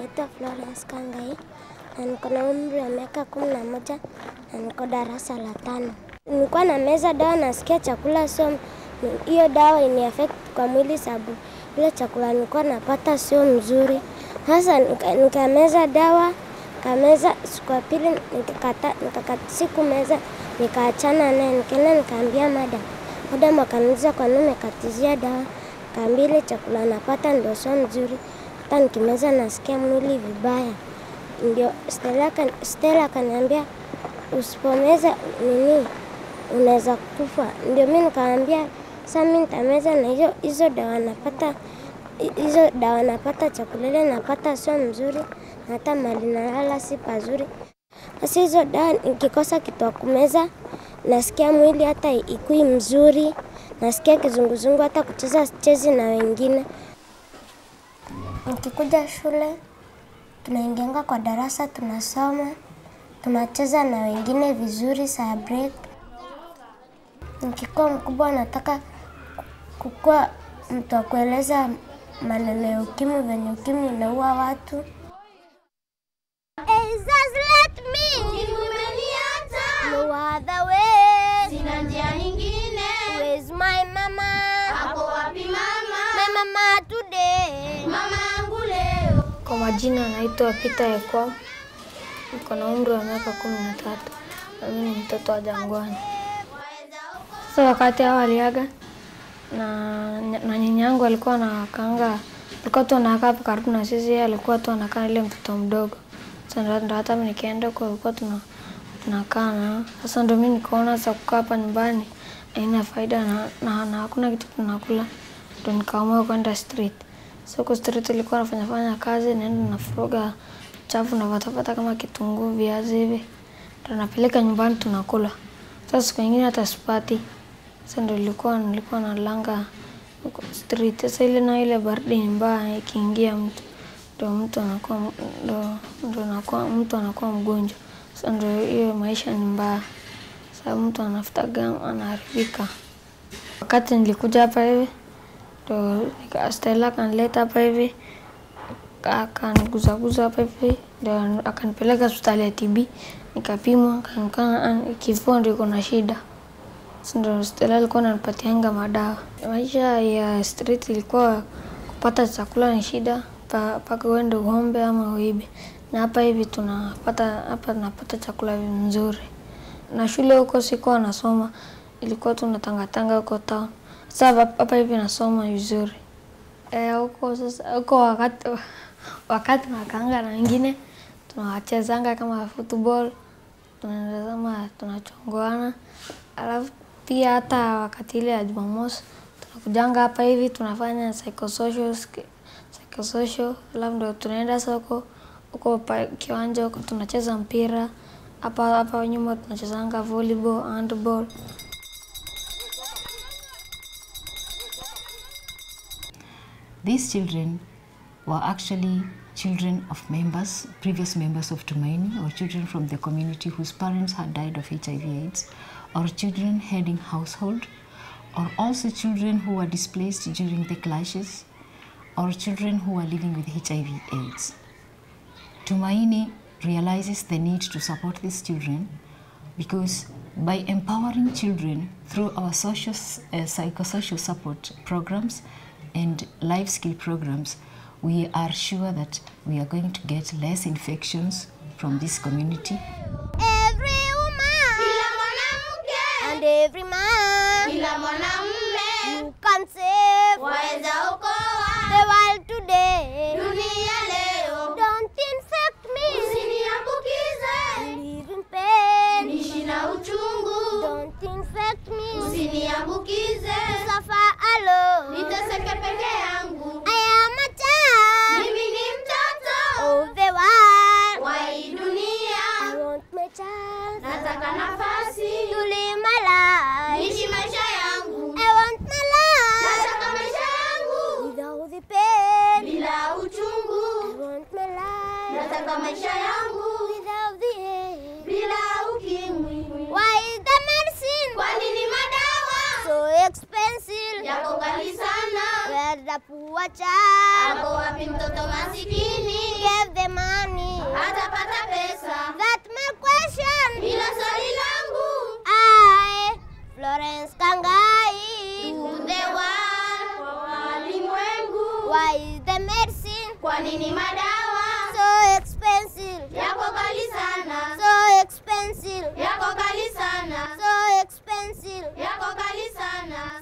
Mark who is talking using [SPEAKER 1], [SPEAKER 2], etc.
[SPEAKER 1] naitwa Florence Kangai na niko na umri wa miaka kumi na moja na niko darasa la tano. Nilikuwa na meza dawa, nasikia chakula sio hiyo dawa ini affect kwa mwili, sababu ile chakula nilikuwa napata sio mzuri. Sasa nika- nikameza dawa kameza, siku ya pili nikakata, nikakata siku meza nikaachana naye, nikaenda nikaambia madam. Madam akaniuliza kwa nini umekatizia dawa, kaambia ile chakula napata ndio sio mzuri, hata nikimeza nasikia mwili vibaya. Ndio Stella akani- Stella akaniambia usipomeza nini unaweza kufa. Ndio mi nikaambia sasa mi nitameza na hiyo hizo dawa napata hizo dawa napata, chakula ile napata sio mzuri, na hata mali nalala si pazuri. Sasa hizo dawa nikikosa kitu ya kumeza, nasikia mwili hata ikui mzuri, nasikia kizunguzungu, hata kucheza sichezi na wengine. Nikikuja shule tunaingianga kwa darasa, tunasoma, tunacheza na wengine vizuri saa break. Nikikuwa mkubwa nataka kukuwa mtu wa kueleza maneno ya ukimwi, venye ukimwi inaua watu. No other way.
[SPEAKER 2] Sina njia nyingine.
[SPEAKER 1] Where's my mama?
[SPEAKER 2] Hapo wapi mama?
[SPEAKER 1] My mama today.
[SPEAKER 2] Mama yangu leo.
[SPEAKER 3] Kwa majina anaitwa Peter Ekwa, niko na umri wa miaka kumi na tatu na mimi ni mtoto wa Jangwani. Sasa wakati hao waliaga na, na nyanya yangu alikuwa anakaanga, alikuwa tu anakaa hapo karibu na sisi, yeye alikuwa tu anakaa ile mtoto mdogo. Sasa ndo- ndo hata mimi nikienda huko alikuwa tuna tunakaa na sasa, ndo mimi nikaona sasa kukaa hapa nyumbani haina faida na, na, na hakuna kitu tunakula, ndo nikaamua kwenda street. So huko street ilikuwa nafanya fanya kazi, naenda nafuruga chafu navatapata kama kitunguu, viazi hivi, ndo napeleka nyumbani tunakula. Sasa siku nyingine hata sipati. Sasa ndo ilikuwa nilikuwa nalanga huko street. Sasa ile na ile baridi ni mbaya, ikiingia mtu ndo mtu anakuwa ndo, ndo anakuwa mtu anakuwa mgonjwa. Sasa ndo hiyo maisha ni mbaya, sababu mtu anafuta gamu anaharibika. Wakati nilikuja hapa hivi ndo nika- Stella akanileta hapa hivi akaniguzaguza hapa hivi ndo akanipeleka hospitali ya TB nikapimwa, akaonekana kifua ndo iko na shida. Sasa ndo Stella alikuwa ananipatianga madawa. Maisha ya street ilikuwa kupata chakula ni shida, pa- mpaka uende uombe ama uibe, na hapa hivi tunapata hapa tunapata chakula nzuri. Na shule huko sikuwa nasoma, ilikuwa tunatangatanga huko town. Sasa hapa- hapa hivi nasoma vizuri. Eh, huko sasa huko wakati wakati nakanga na wengine tunawachezanga kama football, tunatazama tunachongoana, alafu pia hata wakati ile ya Jumamosi tunakujanga hapa hivi tunafanya psychosocial sk- psychosocial, alafu ndo tunaenda soko huko pa- kiwanja huko tunacheza mpira hapa hapa nyuma tunachezanga volleyball, handball.
[SPEAKER 4] These children were actually children of members, previous members of Tumaini, or children from the community whose parents had died of HIV/AIDS, or children heading household, or also children who were displaced during the clashes, or children who were living with HIV/AIDS. Tumaini realizes the need to support these children because by empowering children through our social, uh, psychosocial support programs and life skill programs, we are sure that we are going to get less infections from this community
[SPEAKER 1] Every woman
[SPEAKER 2] Kila mwanamke.
[SPEAKER 1] and every man
[SPEAKER 2] Kila mwanamume.
[SPEAKER 1] you can save
[SPEAKER 2] Waweza
[SPEAKER 1] the
[SPEAKER 2] okoa.
[SPEAKER 1] world today.
[SPEAKER 2] Dunia leo.
[SPEAKER 1] Don't infect me.
[SPEAKER 2] Usiniambukize.
[SPEAKER 1] Live in pain.
[SPEAKER 2] Nishi na uchungu.
[SPEAKER 1] Don't infect me.
[SPEAKER 2] Usiniambukize.
[SPEAKER 1] Suffer alone.
[SPEAKER 2] Niteseke peke yangu.
[SPEAKER 1] I am a child
[SPEAKER 2] Mimi ni mtoto.
[SPEAKER 1] of the world.
[SPEAKER 2] Wa hii dunia.
[SPEAKER 1] I want my chance
[SPEAKER 2] Nataka nafasi.
[SPEAKER 1] to live my life.
[SPEAKER 2] Nishi maisha yangu.
[SPEAKER 1] I want my life
[SPEAKER 2] Nataka maisha yangu.
[SPEAKER 1] without the pain.
[SPEAKER 2] Bila
[SPEAKER 1] I
[SPEAKER 2] uchungu.
[SPEAKER 1] want my life
[SPEAKER 2] Nataka maisha yangu.
[SPEAKER 1] without the hate.
[SPEAKER 2] Bila ukimwi.
[SPEAKER 1] Why is the medicine
[SPEAKER 2] Kwa nini madawa
[SPEAKER 1] so expensive?
[SPEAKER 2] yako ghali sana?
[SPEAKER 1] Where Where's the poor child?
[SPEAKER 2] Ako wapi mtoto masikini?
[SPEAKER 1] Give the money.
[SPEAKER 2] Atapata pesa.
[SPEAKER 1] That my question.
[SPEAKER 2] Hilo swali langu.
[SPEAKER 1] I, Florence Kangai.
[SPEAKER 2] To the world, kwa walimwengu.
[SPEAKER 1] Why is the medicine
[SPEAKER 2] Kwa nini madawa
[SPEAKER 1] so expensive?
[SPEAKER 2] yako kali sana?
[SPEAKER 1] So expensive.
[SPEAKER 2] Yako kali sana.
[SPEAKER 1] So expensive.
[SPEAKER 2] Yako kali sana.